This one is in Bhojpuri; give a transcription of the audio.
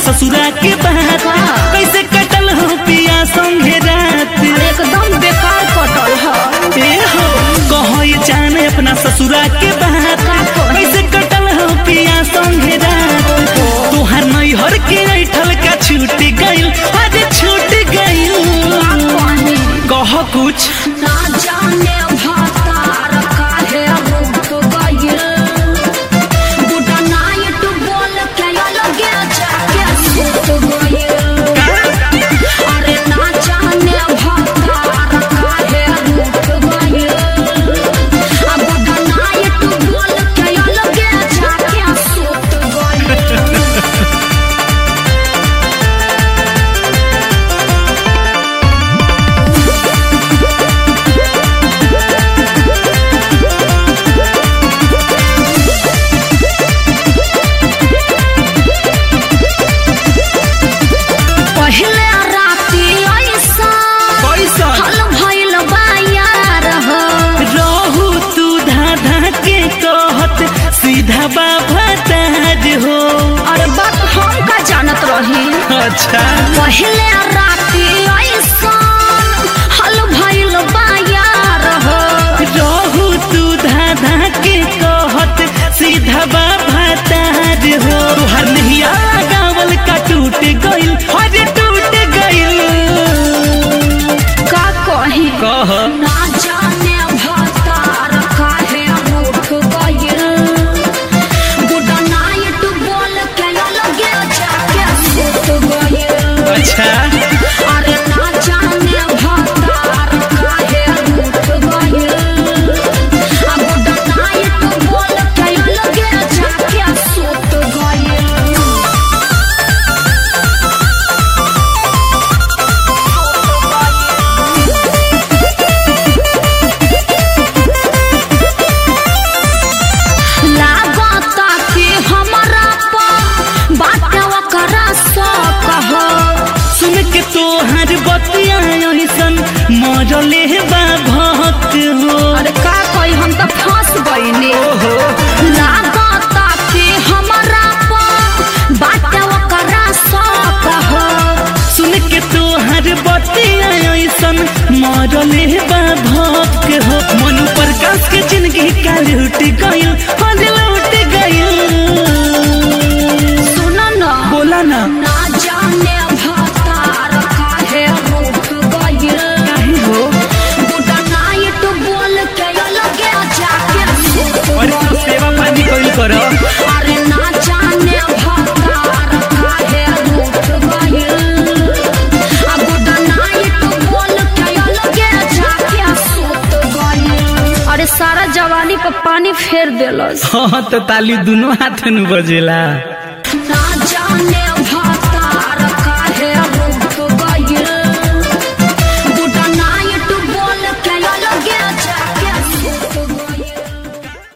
ससुरा के बात कैसे कटल हो पिया संगे रात अरे एकदम बेकार कटल है ए हो कहो ये जाने अपना ससुरा के बात कैसे कटल हो पिया संगे रात तोहर नैहर के ऐठल का छूट गइल अरे छूट गइल कह कुछ ना जाने भतार काहे रूठ गइल गुड नाइट बोल के अलगे जाके सुत गइल अरे ना जाने भतार काहे रूठ गइल आ गुड नाइट बोल के अलगे जाके सुत गइल पहले राती ऐसा कैसा हल भइल बा यार हो रहू तू धाधा के कहत सीधा बाबा ताज हो अरे बात हम का जानत रही अच्छा पहले राती ऐसा हल भइल बा यार हो रहू तू धाधा के कहत सीधा बाबा ताज हो तुहर नहिया गावल का टूट गइल अरे टूट गइल का कही कह ना जाने भतार काहे रूठ गइल गुड नाइट बोल के अलगे जाके सुत गइल अच्छा अरे ना जाने भतार काहे रूठ गइल आ गुड नाइट बोल के अलगे जाके सुत गइल लागता कि हमरा पर बाटे ओकरा शौक हो सुन के तोहर बतिया ऐसन मरले बा भक्त हो अरे का कही हम तो फंस गईनी ओहो लागता कि हमरा पर बाटे ओकरा शौक हो सुन के तोहर बतिया ऐसन मरले बा भक्त हो मन प्रकाश के जिंदगी का लूट गइल फल लूट गइल सुन न बोला ना ना जाने भतार काहे रूठ गइल काहे हो गुड नाइट बोल के अलगे जाके सुत और तू गइल सेवा पानी कइल कर अरे ना जाने भतार काहे रूठ गइल आ गुड नाइट बोल के अलगे जाके सुत गइल अरे सारा जवानी पर पानी फेर देलस हाँ तो ताली दोनों हाथ में बजेला ना जाने